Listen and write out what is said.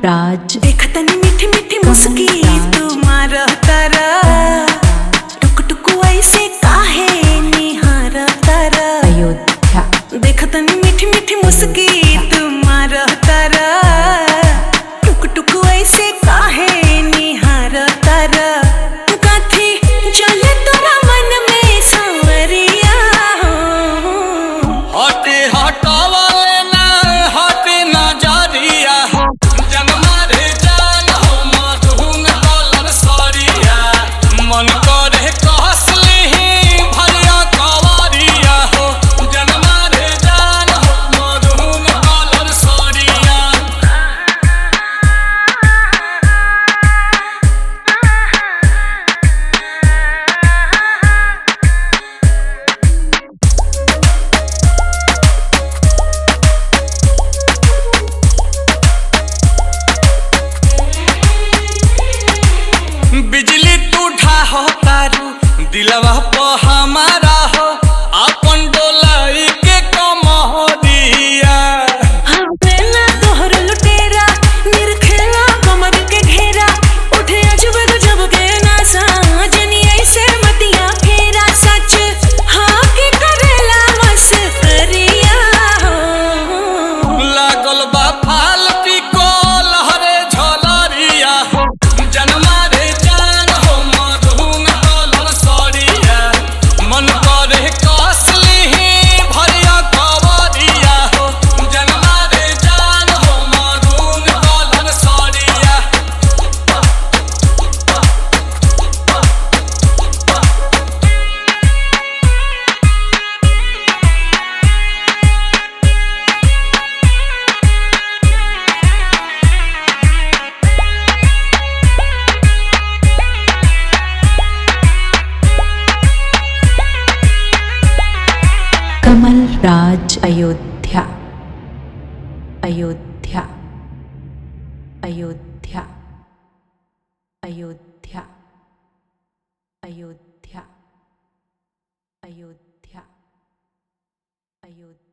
राज देखतनी मीठी मीठी मुस्की तुम्हार तारा टुक टुक ऐसे काहे निहार तारा अयोध्या देखतनी मीठी मीठी मुस्की तुम्हार तारा टुक टुक ऐसे काहे निहार तारा काथी चले तोरा मन में सांवरिया हटे हटावले ना हटे नजरिया जनमा रे जान हो मधुन कलर सरिया मन करे कहसली भरिया कवरिया हो जनमा रे जान हो मधुन कलर सरिया बिजली तू ढाहो तारू दिलवा प हमारा हो अपन डोलाई के कमरिया बेला तोहर लुटेरा निरखेला कमर के घेरा उठे अजब गजब के नासा जनी ऐसे मतिया फेरा सच हाँ के करेला मस्करिया लागल बा फाल पिको लहरे झलरिया जनमा रे जान हो मधुन कलर सरिया मन करे कसली भरिया कवरिया हो जनमा रे जान हो मधुन कलर सरिया कमल राज अयोध्या अयोध्या अयोध्या अयोध्या अयोध्या अयोध्या अयोध्या